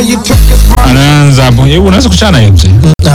anaanza hapo. Hebu unaweza kuchana hiyo mzee?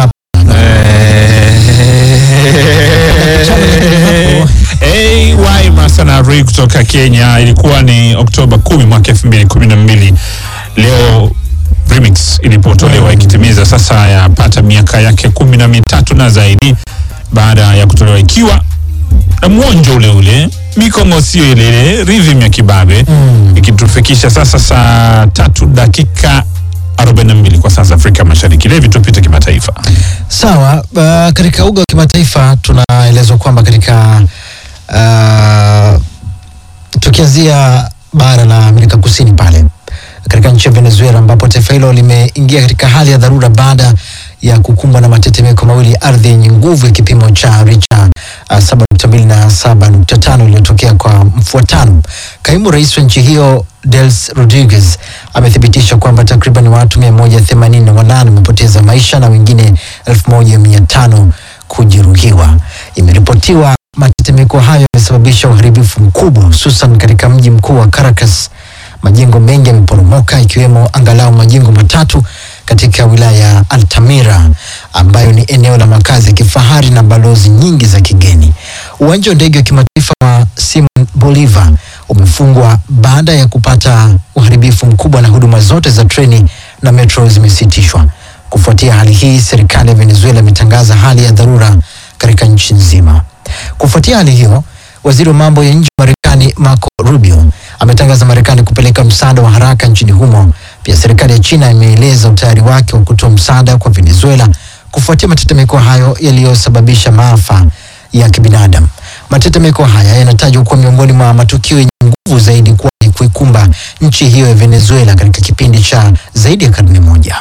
AY Masanari kutoka Kenya. Ilikuwa ni Oktoba 10 mwaka 2012. Leo remix ilipotolewa ikitimiza sasa yapata miaka yake kumi na mitatu na zaidi baada ya kutolewa ikiwa na mwonjo ule ule mikongo sio ile ile rhythm ya kibabe ikitufikisha sasa saa tatu dakika 42 kwa saa za Afrika Mashariki. Levi, tupite kimataifa. Sawa. Uh, katika uga wa kimataifa tunaelezwa kwamba katika uh, tukianzia bara la Amerika Kusini pale katika nchi ya Venezuela ambapo taifa hilo limeingia katika hali ya dharura baada ya kukumbwa na matetemeko mawili ya ardhi yenye nguvu ya kipimo cha Richter uh, 7.2 na 7.5 iliyotokea kwa mfuatano. Kaimu rais wa nchi hiyo Dels Rodriguez amethibitisha kwamba takriban watu 188 wamepoteza maisha na wengine 1500 kujeruhiwa. Imeripotiwa matetemeko hayo yamesababisha uharibifu mkubwa hususan katika mji mkuu wa Caracas. Majengo mengi yameporomoka ikiwemo angalau majengo matatu katika wilaya ya Altamira ambayo ni eneo la makazi ya kifahari na balozi nyingi za kigeni. Uwanja wa ndege wa kimataifa wa Simon Bolivar umefungwa baada ya kupata uharibifu mkubwa na huduma zote za treni na metro zimesitishwa. Kufuatia hali hii, serikali ya Venezuela imetangaza hali ya dharura katika nchi nzima. Kufuatia hali hiyo, waziri wa mambo ya nje wa Marekani Marco Rubio ametangaza Marekani kupeleka msaada wa haraka nchini humo. Pia serikali ya China imeeleza utayari wake wa kutoa msaada kwa Venezuela kufuatia matetemeko hayo yaliyosababisha maafa ya kibinadamu. Matetemeko haya yanatajwa kuwa miongoni mwa matukio yenye nguvu zaidi kuwahi kuikumba nchi hiyo ya Venezuela katika kipindi cha zaidi ya karne moja.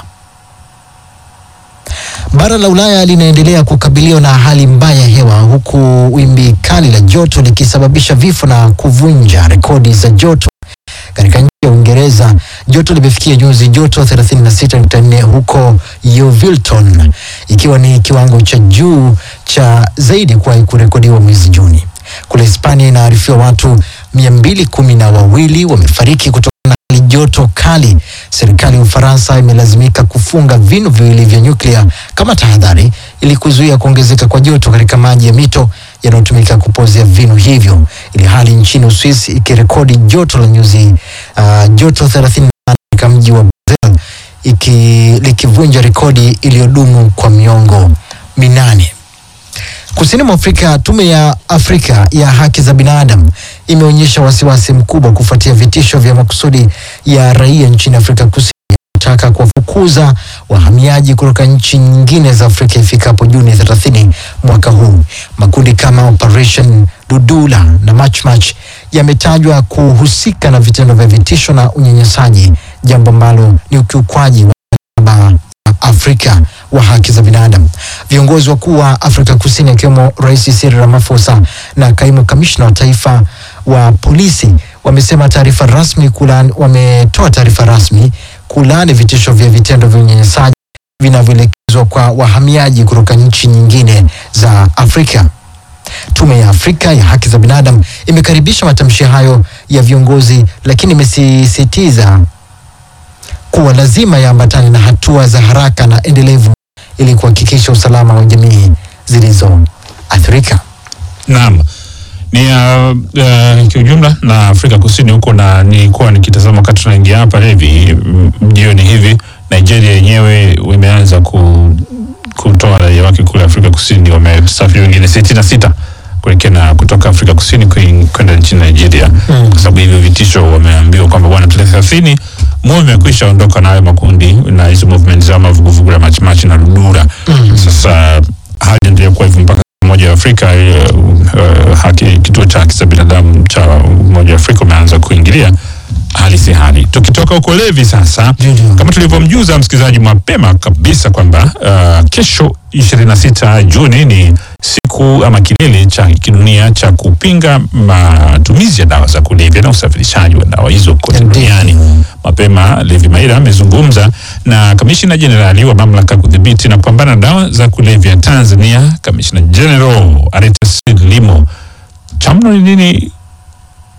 Bara la Ulaya linaendelea kukabiliwa na hali mbaya ya hewa huku wimbi kali la joto likisababisha vifo na kuvunja rekodi za joto. Katika nchi ya Uingereza joto limefikia nyuzi joto 36.4 huko Yeovilton, ikiwa ni kiwango cha juu cha zaidi kuwahi kurekodiwa mwezi Juni. Kule Hispania inaarifiwa watu mia mbili kumi na wawili wamefariki kutokana na hali joto kali. Serikali ya Ufaransa imelazimika kufunga vinu viwili vya nyuklia kama tahadhari ili kuzuia kuongezeka kwa joto katika maji ya mito yanayotumika kupozea vinu hivyo, ili hali nchini Uswisi ikirekodi joto la nyuzi uh, joto 38 katika mji wa Basel iki likivunja rekodi iliyodumu kwa miongo minane. Kusini mwa Afrika, tume ya Afrika ya haki za binadamu imeonyesha wasiwasi mkubwa kufuatia vitisho vya makusudi ya raia nchini Afrika Kusini kutaka kuwafukuza wahamiaji kutoka nchi nyingine za Afrika ifikapo Juni 30 mwaka huu. Makundi kama Operation Dudula na March March yametajwa kuhusika na vitendo vya vitisho na unyanyasaji, jambo ambalo ni ukiukwaji wa mkataba wa Afrika wa haki za binadamu. Viongozi wakuu wa Afrika Kusini akiwemo Rais Cyril Ramaphosa na kaimu kamishna wa taifa wa polisi wamesema taarifa rasmi kulaani, wametoa taarifa rasmi kulaani vitisho vya vitendo vya unyanyasaji vinavyoelekezwa kwa wahamiaji kutoka nchi nyingine za Afrika. Tume ya Afrika ya haki za binadamu imekaribisha matamshi hayo ya viongozi, lakini imesisitiza kuwa lazima yaambatane na hatua za haraka na endelevu ili kuhakikisha usalama wa jamii zilizoathirika. Naam. Ni uh, uh, kiujumla na Afrika Kusini huko, na nilikuwa nikitazama wakati tunaingia hapa hivi m- jioni hivi, Nigeria yenyewe imeanza ku, kutoa raia wake kule Afrika Kusini, wamesafiri wengine sitini na sita kuelekea na kutoka Afrika Kusini kuin- kwenda nchini Nigeria Mm. kwa sababu hivyo vitisho wameambiwa kwamba bwana, tarehe thelathini moyo imekwisha ondoka na hayo makundi na hizo movement za mavuguvugu la machimachi na Ludura. Sasa hali inaendelea kuwa hivyo mpaka Umoja wa Afrika uh, uh, haki, kituo cha haki za binadamu cha Umoja wa Afrika umeanza kuingilia hali si hali. Tukitoka huko Levi sasa, Ndio. kama tulivyomjuza msikilizaji mapema kabisa kwamba uh, kesho 26 Juni ni siku ama kilele cha kidunia cha kupinga matumizi ya dawa za kulevya na usafirishaji wa dawa hizo kote Ndio. duniani. Mapema Levi Maira amezungumza na kamishina jenerali wa mamlaka ya kudhibiti na kupambana na dawa za kulevya Tanzania, kamishina general Aretas Limo. Chamno ni nini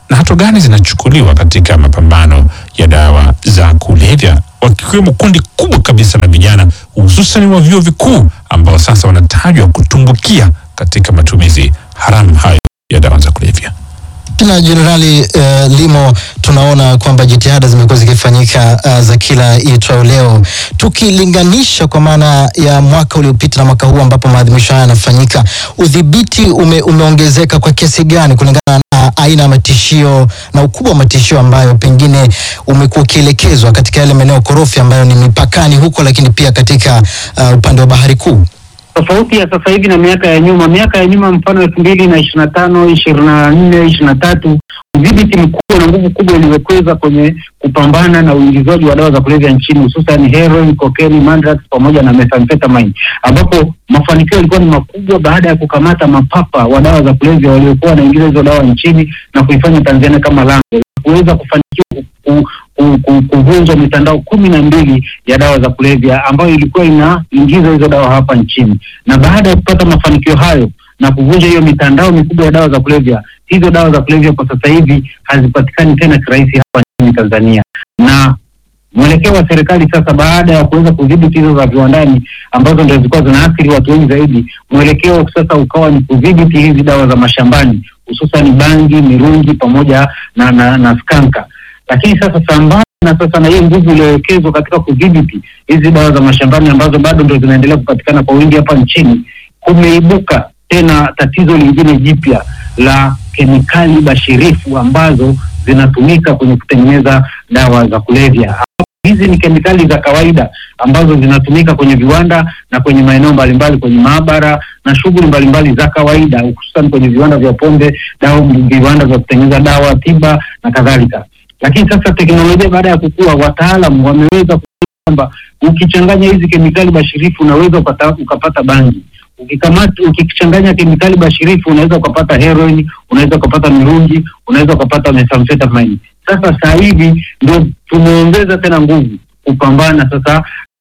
na hatua gani zinachukuliwa katika mapambano ya dawa za kulevya, wakiwemo kundi kubwa kabisa la vijana hususan wa vyuo vikuu ambao sasa wanatajwa kutumbukia katika matumizi haramu hayo ya dawa za kulevya. na Jenerali uh, Limo, tunaona kwamba jitihada zimekuwa zikifanyika uh, za kila itwayo leo, tukilinganisha kwa maana ya mwaka uliopita na mwaka huu ambapo maadhimisho haya yanafanyika, udhibiti ume, umeongezeka kwa kiasi gani kulingana na aina ya matishio na ukubwa wa matishio ambayo pengine umekuwa ukielekezwa katika yale maeneo korofi ambayo ni mipakani huko, lakini pia katika uh, upande wa bahari kuu? tofauti ya sasa hivi na miaka ya nyuma. Miaka ya nyuma, mfano elfu mbili na ishirini na tano ishirini na nne ishirini na tatu udhibiti mkubwa na nguvu kubwa iliwekeza kwenye kupambana na uingizaji wa dawa za kulevya nchini, hususan heroin, cocaine, mandrax pamoja na methamphetamine, ambapo mafanikio yalikuwa ni makubwa baada ya kukamata mapapa wa dawa za kulevya waliokuwa wanaingiza hizo dawa nchini na kuifanya Tanzania kama lango kuweza kufanikiwa ku- ku- ku- kuvunja mitandao kumi na mbili ya dawa za kulevya ambayo ilikuwa inaingiza hizo dawa hapa nchini, na baada ya kupata mafanikio hayo na kuvunja hiyo mitandao mikubwa ya dawa za kulevya, hizo dawa za kulevya kwa sasa hivi hazipatikani tena kirahisi hapa nchini Tanzania, na mwelekeo wa serikali sasa, baada ya kuweza kudhibiti hizo za viwandani ambazo ndio zilikuwa zinaathiri watu wengi zaidi, mwelekeo sasa ukawa ni kudhibiti hizi dawa za mashambani, hususan bangi, mirungi pamoja na, na, na skanka. Lakini sasa sambamba na sasa na hiyo nguvu iliyowekezwa katika kudhibiti hizi dawa za mashambani ambazo bado ndio zinaendelea kupatikana kwa wingi hapa nchini, kumeibuka tena tatizo lingine jipya la kemikali bashirifu ambazo zinatumika kwenye kutengeneza dawa za kulevya. Hizi ni kemikali za kawaida ambazo zinatumika kwenye viwanda na kwenye maeneo mbalimbali, kwenye maabara na shughuli mbalimbali za kawaida, hususan kwenye viwanda vya pombe, dawa, viwanda vya kutengeneza dawa tiba na kadhalika. Lakini sasa teknolojia baada ya kukua, wataalam wameweza kuona kwamba ukichanganya hizi kemikali bashirifu unaweza ukata, ukapata bangi ukikamata ukichanganya kemikali bashirifu unaweza ukapata heroin, unaweza ukapata mirungi, unaweza ukapata methamphetamine. Sasa saa hivi ndio tumeongeza tena nguvu kupambana sasa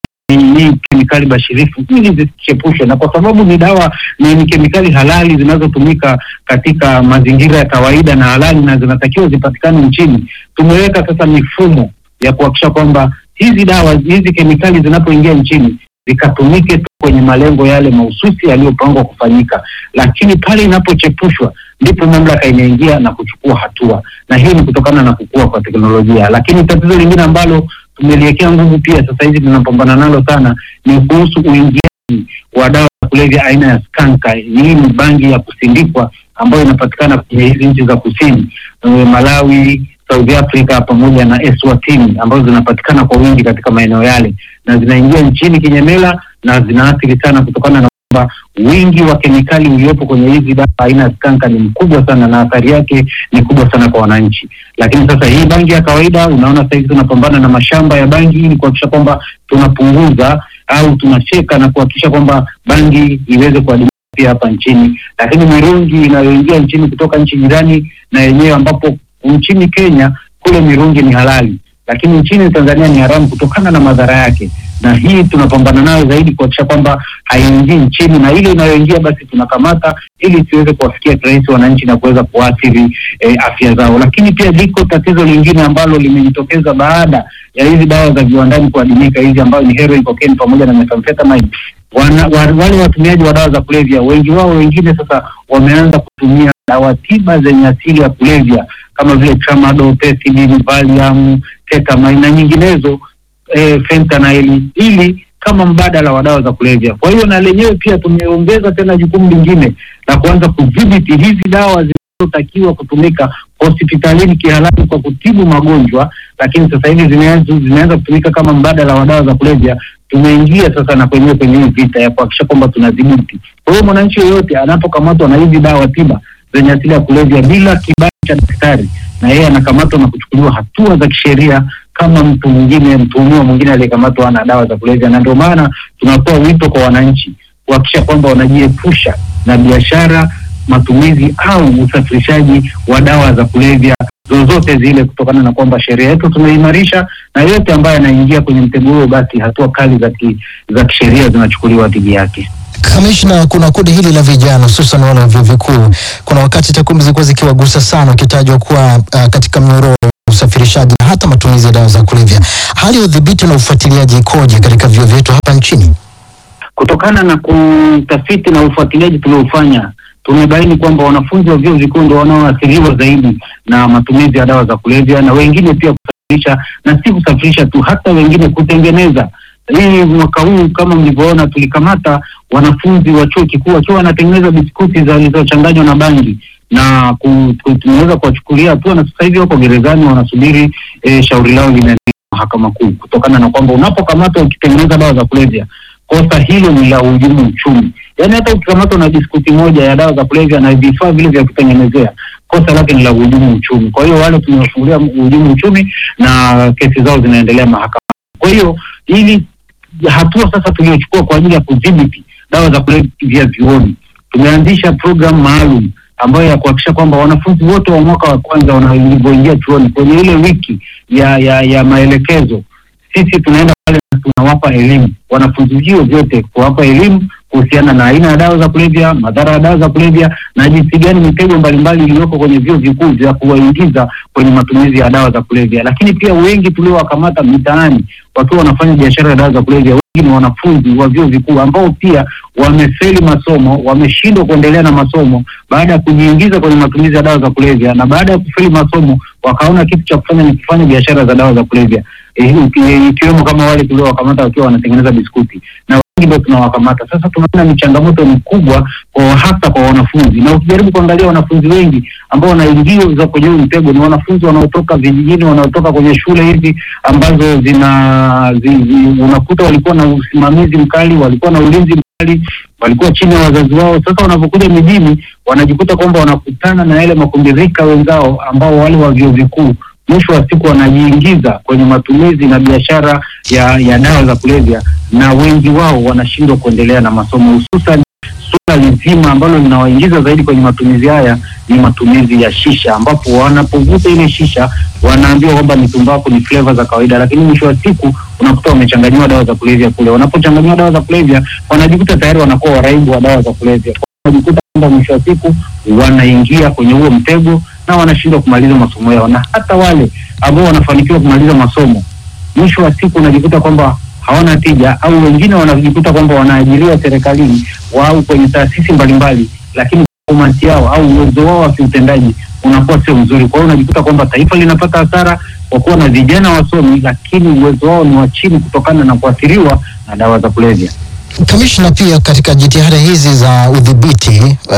hii kemikali bashirifu ili zisichepushwe, na kwa sababu ni dawa ni, ni kemikali halali zinazotumika katika mazingira ya kawaida na halali na zinatakiwa zipatikane nchini, tumeweka sasa mifumo ya kuhakikisha kwamba hizi dawa hizi kemikali zinapoingia nchini zikatumike tu kwenye malengo yale mahususi yaliyopangwa kufanyika, lakini pale inapochepushwa ndipo mamlaka inaingia na kuchukua hatua, na hiyo ni kutokana na kukua kwa teknolojia. Lakini tatizo lingine ambalo tumeliwekea nguvu pia sasa hivi tunapambana nalo sana ni kuhusu uingiaji wa dawa za kulevya aina ya skanka. Hii ni bangi ya kusindikwa ambayo inapatikana kwenye hizi nchi za kusini, eh, Malawi, South Africa pamoja na Eswatini ambazo zinapatikana kwa wingi katika maeneo yale na zinaingia nchini kinyemela na zinaathiri sana kutokana na kwamba wingi wa kemikali uliopo kwenye hizi dawa aina ya skanka ni mkubwa sana na athari yake ni kubwa sana kwa wananchi. Lakini sasa hii bangi ya kawaida, unaona sasa hivi tunapambana na mashamba ya bangi ili kuhakikisha kwamba tunapunguza au tunacheka na kuhakikisha kwamba bangi iweze kuadimika pia hapa nchini. Lakini mirungi inayoingia nchini kutoka nchi jirani na yenyewe, ambapo nchini Kenya kule mirungi ni halali, lakini nchini Tanzania ni haramu kutokana na madhara yake na hii tunapambana nayo zaidi kuhakikisha kwamba haiingii nchini, na ile inayoingia basi tunakamata ili isiweze kuwafikia kirahisi wananchi na kuweza kuathiri eh, afya zao. Lakini pia liko tatizo lingine ambalo limejitokeza baada ya hizi dawa za viwandani kuadimika, hizi ambayo ni heroin, cocaine pamoja na methamphetamine. Wana, wa, wale watumiaji wa dawa za kulevya wengi wao wengine sasa wameanza kutumia dawa tiba zenye asili ya kulevya kama vile tramadol, pethidine, valium, ketamine na nyinginezo e, fentanyl ili kama mbadala wa dawa za kulevya. Kwa hiyo na lenyewe pia tumeongeza tena jukumu lingine la kuanza kudhibiti hizi dawa zinazotakiwa kutumika hospitalini kihalali kwa kutibu magonjwa, lakini sasa hivi zimeanza zimeanza kutumika kama mbadala wa dawa za kulevya. Tumeingia sasa na kwenyewe kwenye hii vita ya kuhakikisha kwamba tunadhibiti. Kwa hiyo mwananchi yoyote anapokamatwa na hizi dawa tiba zenye asili ya kulevya bila kibali cha daktari, na yeye anakamatwa na kuchukuliwa hatua za kisheria kama mtu mwingine mtuhumiwa mwingine aliyekamatwa na dawa za kulevya. Na ndio maana tunatoa wito kwa wananchi kuhakikisha kwamba wanajiepusha na biashara, matumizi au usafirishaji wa dawa za kulevya zozote zile, kutokana na kwamba sheria yetu tumeimarisha, na yote ambaye anaingia kwenye mtego huo, basi hatua kali za ki, za kisheria zinachukuliwa dhidi yake. Kamishna, kuna kundi hili la vijana hususan wale wa vyuo vikuu, kuna wakati takwimu zilikuwa zikiwagusa sana, ukitajwa kuwa uh, katika mnyororo wa usafirishaji na hata matumizi ya dawa za kulevya. Hali ya udhibiti na ufuatiliaji ikoje katika vyuo vyetu hapa nchini? Kutokana na kutafiti na ufuatiliaji tuliofanya, tumebaini kwamba wanafunzi wa vyuo vikuu ndio wanaoathiriwa zaidi na matumizi ya dawa za kulevya, na wengine pia kusafirisha, na si kusafirisha tu, hata wengine kutengeneza. Hii mwaka huu kama mlivyoona, tulikamata wanafunzi wa chuo kikuu wakiwa wanatengeneza biskuti zilizochanganywa na bangi na ku- ku- tumeweza kuwachukulia hatua na sasa hivi wako gerezani wanasubiri eh, shauri lao linaendelea mahakama kuu, kutokana na kwamba unapokamatwa ukitengeneza dawa za kulevya kosa hilo ni la uhujumu uchumi. Yaani hata ukikamatwa na biskuti moja ya dawa za kulevya na vifaa vile vya kutengenezea, kosa lake ni la uhujumu uchumi. Kwa hiyo wale tumewafungulia uhujumu uchumi na kesi zao zinaendelea mahakamani. Kwa hiyo ili hatua sasa tuliochukua kwa ajili ya kudhibiti dawa za kulevya vyuoni, tumeanzisha programu maalum ambayo ya kuhakikisha kwamba wanafunzi wote wa mwaka wa kwanza wanavyoingia chuoni kwenye ile wiki ya ya, ya maelekezo sisi tunaenda pale na tunawapa elimu wanafunzi vio vyote, kuwapa elimu kuhusiana na aina ya dawa za kulevya, madhara ya dawa za kulevya na jinsi gani mitego mbalimbali iliyoko kwenye vyuo vikuu vya kuwaingiza kwenye matumizi ya dawa za kulevya. Lakini pia wengi tuliowakamata mitaani wakiwa wanafanya biashara ya dawa za kulevya, wengi ni wanafunzi wa vyuo vikuu ambao pia wamefeli masomo, wameshindwa kuendelea na masomo baada ya kujiingiza kwenye matumizi ya dawa za kulevya, na baada ya kufeli masomo wakaona kitu cha kufanya ni kufanya biashara za dawa za kulevya eh, iki- ikiwemo kama wale tuliowakamata wakiwa wanatengeneza biskuti na wengi ndio tunawakamata sasa. Tunaona ni changamoto ni kubwa kwa hasa kwa wanafunzi, na ukijaribu kuangalia wanafunzi wengi ambao wanaingia kwenye huu mtego ni wanafunzi wanaotoka vijijini, wanaotoka kwenye shule hizi ambazo zina zi, zi, unakuta walikuwa na usimamizi mkali, walikuwa na ulinzi mkali, walikuwa chini ya wazazi wao. Sasa wanapokuja mijini, wanajikuta kwamba wanakutana na yale makundi rika wenzao ambao wale wa vyuo vikuu mwisho wa siku wanajiingiza kwenye matumizi na biashara ya, ya dawa za kulevya, na wengi wao wanashindwa kuendelea na masomo, hususan suala lizima ambalo linawaingiza zaidi kwenye matumizi haya ni matumizi ya shisha, ambapo wanapovuta ile shisha wanaambiwa kwamba ni tumbaku, ni flavor za kawaida, lakini mwisho wa siku unakuta wamechanganyiwa dawa za kulevya kule. Wanapochanganyiwa dawa za kulevya, wanajikuta tayari wanakuwa waraibu wa dawa za kulevya, wanajikuta kwamba mwisho wa siku wanaingia kwenye huo mtego na wanashindwa kumaliza masomo yao, na hata wale ambao wanafanikiwa kumaliza masomo, mwisho wa siku unajikuta kwamba hawana tija, au wengine wanajikuta kwamba wanaajiriwa serikalini au kwenye taasisi mbalimbali, lakini performance yao au uwezo wao wa kiutendaji unakuwa sio mzuri. Kwa hiyo unajikuta kwamba taifa linapata hasara kwa kuwa na vijana wasomi, lakini uwezo wao ni wa chini kutokana na kuathiriwa na dawa za kulevya. Kamishna, pia katika jitihada hizi za udhibiti uh,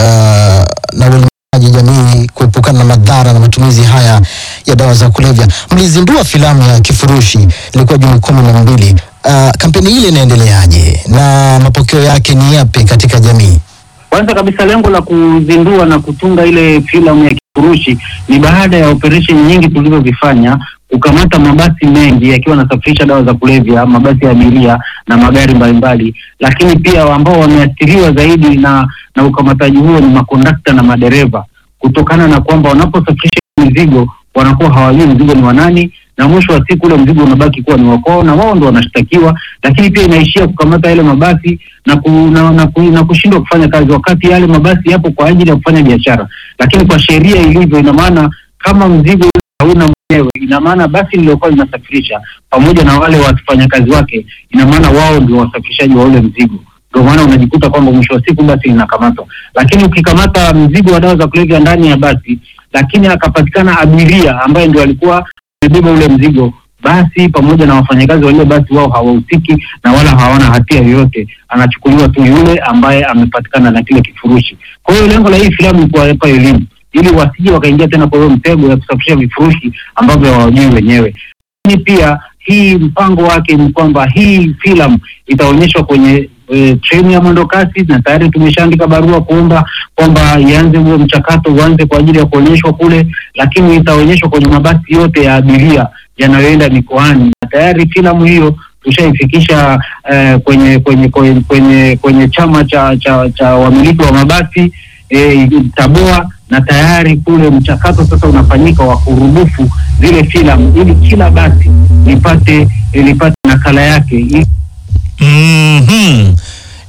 na uelimishaji jamii kuepukana na madhara na matumizi haya ya dawa za kulevya, mlizindua filamu ya Kifurushi, ilikuwa Juni kumi na mbili. Uh, kampeni ile inaendeleaje na mapokeo yake ni yapi katika jamii? Kwanza kabisa lengo la kuzindua na kutunga ile filamu ya Kifurushi ni baada ya operesheni nyingi tulizozifanya kukamata mabasi mengi yakiwa yanasafirisha dawa za kulevya, mabasi ya abiria na magari mbalimbali, lakini pia ambao wameathiriwa zaidi na na ukamataji huo ni makondakta na madereva, kutokana na kwamba wanaposafirisha mizigo wanakuwa hawajui mzigo ni wa nani, na mwisho wa siku ule mzigo unabaki kuwa ni wa kwao na wao ndo wanashtakiwa, lakini pia inaishia kukamata yale mabasi na, ku, na, na, ku, na kushindwa kufanya kazi, wakati yale mabasi yapo kwa ajili ya kufanya biashara, lakini kwa sheria ilivyo, ina maana kama mzigo hauna mwenyewe, ina maana basi lililokuwa linasafirisha pamoja na wale wafanyakazi wake, ina maana wao ndio wasafirishaji wa ule mzigo. Ndio maana unajikuta kwamba mwisho wa siku basi linakamatwa. Lakini ukikamata mzigo wa dawa za kulevya ndani ya basi, lakini akapatikana abiria ambaye ndio alikuwa amebeba ule mzigo, basi pamoja na wafanyakazi walio basi, wao hawahusiki na wala hawana hatia yoyote, anachukuliwa tu yule ambaye amepatikana na kile kifurushi. Kwa hiyo lengo la hii filamu ni kuwapa elimu ili wasije wakaingia tena kwa hiyo mtego ya kusafirisha vifurushi ambavyo hawajui wenyewe. Lakini pia hii mpango wake ni kwamba hii filamu itaonyeshwa kwenye e, treni ya mwendo kasi, na tayari tumeshaandika barua kuomba kwamba ianze huo mchakato uanze kwa ajili ya kuonyeshwa kule, lakini itaonyeshwa kwenye mabasi yote ya abiria yanayoenda mikoani, na tayari filamu hiyo tushaifikisha eh, kwenye kwenye kwenye kwenye kwenye chama cha cha, cha wamiliki wa mabasi eh, TABOA na tayari kule mchakato sasa unafanyika wa kurudufu zile filamu ili kila basi lipate lipate nakala yake ili Mhm.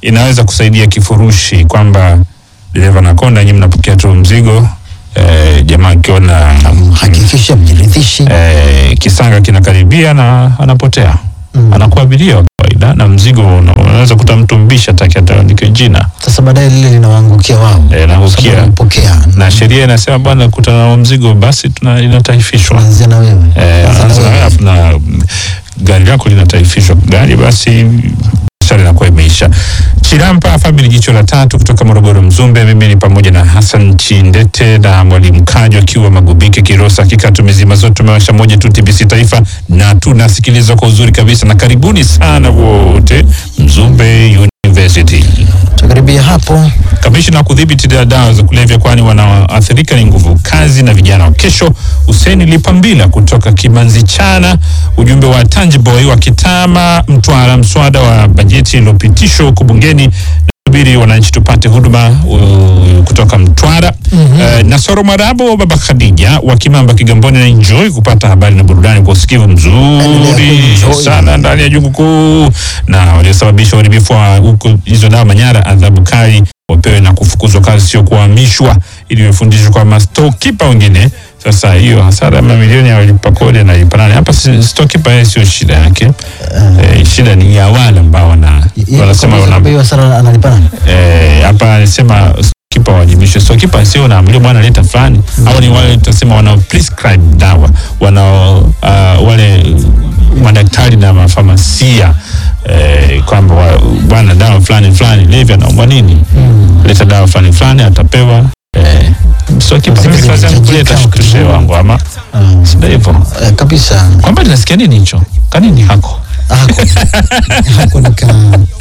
inaweza kusaidia kifurushi kwamba dereva na konda nyinyi mnapokea tu mzigo eh, jamaa akiona Hakikisha mjiridhishi. eh, kisanga kinakaribia na anapotea Mm. anakuwa abiria wa kawaida na mzigo una- unaweza kuta mtu mbisha taki ataandike jina Sasa baadaye lile linawaangukia wao. Eh, inaangukia. Sababu wamepokea. na sheria inasema bwana kutana na mzigo basi tuna inataifishwa Tunaanzia na wewe. Eh, Sasa anaanza na na wewe. alafu na mm, gari lako linataifishwa gari basi biashara inakuwa imeisha. Chirampa Family Jicho la Tatu kutoka Morogoro Mzumbe. Mimi ni pamoja na Hassan Chindete na Mwalimu Kajo akiwa Magubike Kirosa. Hakika tumezima zote, tumewasha moja tu TBC Taifa na tunasikiliza kwa uzuri kabisa, na karibuni sana wote Mzumbe University. Tukaribia hapo. Kamishna wa kudhibiti da- dawa za kulevya kwani wanaoathirika ni nguvu kazi na vijana wa kesho. Huseni Lipambila kutoka Kimanzi Chana, ujumbe wa Tangiboy wa Kitama Mtwara, mswada wa bajeti uliopitishwa huko bungeni subiri wananchi tupate huduma uh, kutoka Mtwara. Eh, Nasoro Marabo baba Khadija wa Kimamba Kigamboni na enjoy kupata habari na burudani kwa usikivu Endelea mzuri kuenjoy. sana ndani ya jungu kuu, na waliosababisha uharibifu wa huko hizo dawa Manyara, adhabu kali wapewe na kufukuzwa kazi, sio kuhamishwa, ili wafundishwe kwa mastokipa wengine. Sasa hiyo hasara ya mamilioni ya walipa kodi analipa nani? Hapa si- stokipa yeye sio shida yake, eh, shida ni ya wale ambao wana Ye- wanasema kwa wana sababu hiyo hasara analipa nani? eh, hapa anasema kipa wajibishwe. So kipa sio naambiwa bwana leta fulani au ni wale tutasema wanao prescribe dawa wanao uh, wale madaktari na mafamasia eh, kwamba wa- bwana dawa fulani fulani levi anaomba nini leta dawa fulani fulani atapewa eh, so kipa Zile mimi kazi yangu zinahitajika kuleta wakati shtushe huo. wangu ama Ah, sio hivyo eh, kabisa. kwamba linasikia nini hicho kanini hako Hako. Hako nika.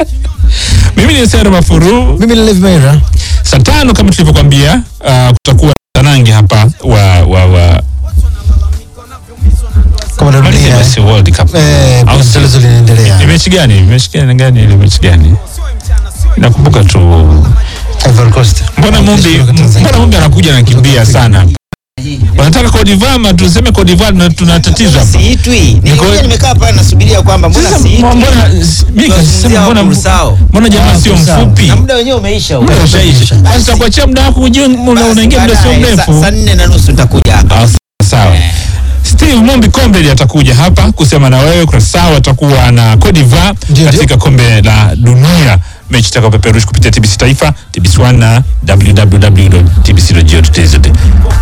mimi ni Sero Mafuru Mimi ni Levi Meira. saa tano kama tulivyokwambia uh, kutakuwa tanangi hapa wa wa wa Kama Maliza narudia. basi World Cup. Eh, Au kuna sio? mchezo linaendelea. Ni mechi gani? Mechi gani gani ile mechi gani? Nakumbuka tu. Ivory Coast. Mbona Mumbi Kutoka Tanzania. mbona Mumbi anakuja anakimbia sana? Wanataka Cote d'Ivoire ma tuseme Cote d'Ivoire na tuna tatizo hapa. Siitwi. Nilikuwa nimekaa pale nasubiria kwamba mbona Sasa siitwi. mbona mimi kasema mbona Kursao. mbona jamaa Ah, sio Kursao. mfupi? Na muda wenyewe umeisha huo. Muda ushaisha. Sasa kuachia muda wako ujue una- Basi unaingia muda sio baadaye, mrefu. sa- Saa nne na nusu nitakuja hapa. Ah, sawa. Steve Mumbi Kombeli atakuja hapa kusema na wewe kwa sawa, atakuwa na Cote d'Ivoire Ndio, katika kombe la dunia, mechi itakayopeperushwa kupitia TBC Taifa, TBC1 na www.tbc.go.tz.